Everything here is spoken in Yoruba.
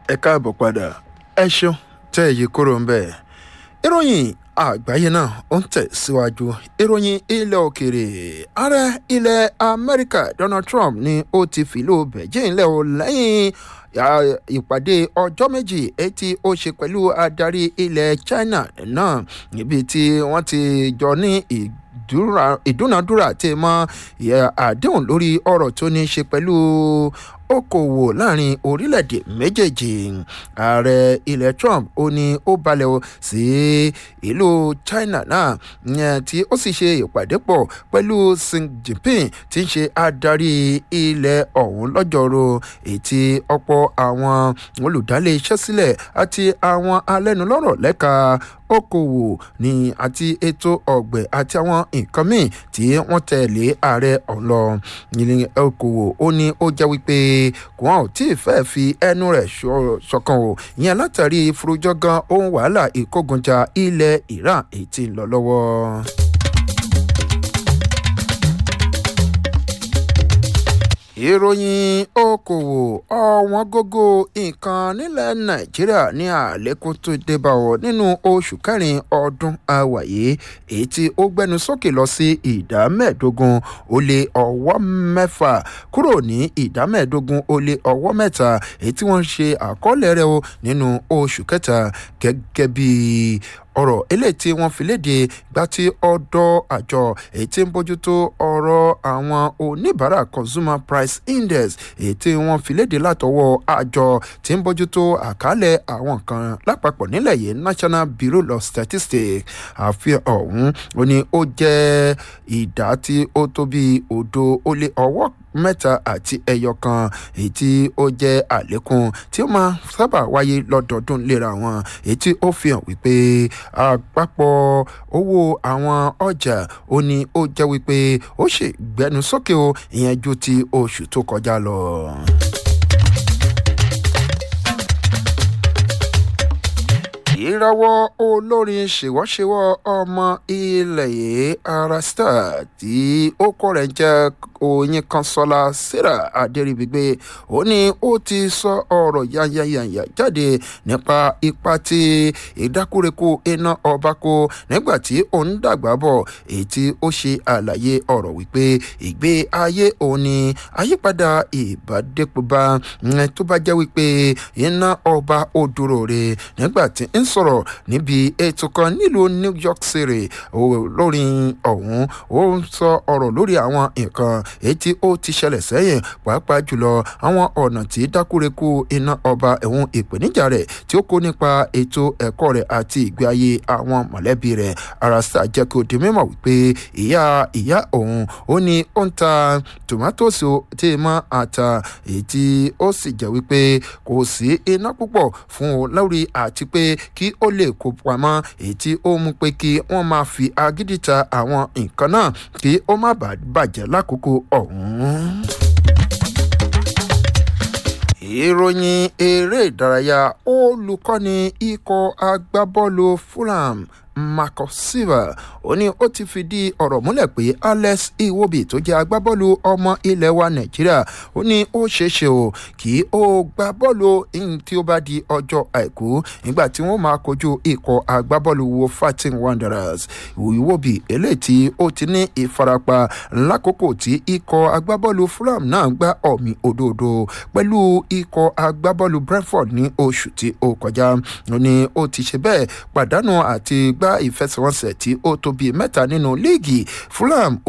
ẹ káàbọ̀ padà ẹ ṣeun tẹ́ ẹ yí kúrò ń bẹ̀. ìròyìn àgbáyé náà ó ń tẹ̀síwájú ìròyìn ilẹ̀ òkèèrè ààrẹ ilẹ̀ amẹ́ríkà donald trump ni ó ti fìlú beijing lẹ́ o lẹ́yìn ìpàdé ọjọ́ méjì etí ó ṣe pẹ̀lú adarí ilẹ̀ china náà níbi tí wọ́n ti jọ ní ìdúnadúrà tí mọ àdéhùn lórí ọ̀rọ̀ tó ní í ṣe pẹ̀lú okòwò láàrin orílẹ̀-èdè méjèèjì ààrẹ ilẹ̀ trump ó ní ó balẹ̀ sí ìlú china náà yẹn tí ó sì ṣe ìpàdé pọ̀ pẹ̀lú xi jinping tí ń ṣe adarí ilẹ̀ ọ̀hún lọ́jọ́rò ètí ọ̀pọ̀ àwọn olùdálé iṣẹ́ sílẹ̀ àti àwọn alẹ́nulọ́rọ̀ lẹ́ka okòwò ní àti ètò ọ̀gbẹ̀ àti àwọn nǹkan míì tí wọ́n tẹ̀lé ààrẹ ọ̀lọ́ ní okòwò ó ní ó jẹ́ wípé wọn ò tí ì fẹ́ fi ẹnu rẹ̀ ṣọ̀kan o ìyẹn látàrí ìforújọ́gán ohun wàhálà ìkógunjà ilẹ̀ iran èyí tí ń lọ lọ́wọ́. ìròyìn okòwò ọ̀wọ́n gógó nǹkan nílẹ̀ nàìjíríà ní àlékún tó débà ọ̀ nínú oṣù kẹrin ọdún àwàyé èyí tí ó gbẹnu sókè lọ sí ìdá mẹ́ẹ̀ẹ́dógún ó lé ọwọ́ mẹ́fà kúrò ní ìdá mẹ́ẹ̀ẹ́dógún ó lé ọwọ́ mẹ́ta èyí tí wọ́n ṣe àkọọ́lẹ̀ rẹ̀ o nínú oṣù kẹta gẹ́gẹ́ bíi ọ̀rọ̀ eléyìí tí wọ́n fi léde gba ti ọ̀dọ̀ àjọ èyí tí ń bójútó ọ̀rọ̀ àwọn oníbàárà consumer price index èyí tí wọ́n fi léde látọwọ́ àjọ tí ń bójútó àkálẹ̀ àwọn kan lápapọ̀ nílẹ̀ yìí national bureau of statistics àfihàn ọ̀hún ó ní ó jẹ́ ìdá tí ó tó bí òdo ó lé ọwọ́ mẹ́ta àti ẹyọ kan èyí tí ó jẹ́ àlékún tí ó máa sábà wáyé lọ́dọọdún léra wọn èyí tí ó fi hàn wípé àpapọ̀ owó àwọn ọjà ó ní ó jẹ́ wípé ó ṣe gbẹnu sókè o ìyẹn ju ti oṣù tó kọjá lọ. ìrọwọ́ olórin ṣèwọ́ṣèwọ́ ọmọ ilẹ̀ yìí ara star tí ó kọ́ rẹ̀ jẹ́ oyin kan sọlá sarah adéríbigbé ó ní ó ti sọ ọ̀rọ̀ yányányányá jáde nípa ipa tí ìdákúrekú iná ọba kó nígbà tí ó ń dàgbà bọ̀ èyí tí ó ṣe àlàyé ọ̀rọ̀ wípé ìgbé ayé òun ni àyípadà ìbádẹ́pọ̀bá tó bá jẹ́ wípé iná ọba ó dúró re nígbà tí ń sọ̀rọ̀ níbi ètò kan nílùú new york city lórin ọ̀hún ó ń sọ ọ̀rọ̀ lórí àwọn nǹkan èyí tí ó ti ṣẹlẹ̀ sẹ́yìn pàápàá jùlọ àwọn ọ̀nà tí dákúrekú iná ọba ẹ̀hún ìpèníjà rẹ̀ tí ó kó nípa ètò ẹ̀kọ́ rẹ̀ àti ìgbé ayé àwọn mọ̀lẹ́bí rẹ̀ arasa jẹ́ kí ó di mímọ̀ wípé ìyá ìyá òun ó ní ó ń ta tòmátòsì tí mọ́ ata èyí tí ó sì jẹ́ wípé kò sí iná púpọ̀ fún un lórí àti pé kí ó lè kó pamọ́ èyí tí ó mú pé kí wọ́n máa fi agídí ta àwọn nǹkan náà kí ó má bàa bàjẹ́ lákòókò ọ̀hún ìròyìn eré ìdárayá olùkọ́ni ikọ̀ agbábọ́ọ̀lù fulham marcus silva ó ní ó ti fìdí ọ̀rọ̀ múlẹ̀ pé alex iwobi tó jẹ́ agbábọ́ọ̀lù ọmọ ilẹ̀ wa nàìjíríà ó ní ó ṣeéṣe o kí ó gba bọ́ọ̀lù tí ó bá di ọjọ́ àìkú nígbà tí wọ́n máa kojú ikọ̀ agbábọ́ọ̀lù wo fatin wanderers iwobi eléyìí tí ó ti ní ìfarapa lákòókò tí ikọ̀ agbábọ́ọ̀lù fulham náà gbá ọ̀mì òdòdó pẹ̀lú ikọ̀ agbábọ́ọ̀lù brentford ní oṣù tí ó kọjá ó ní ó ti ṣe bẹ́ẹ̀ pàdánù àti gbá ìfẹsẹ̀wọnsẹ̀ tí ó tó bíi mẹ́ta nínú líìgì fulham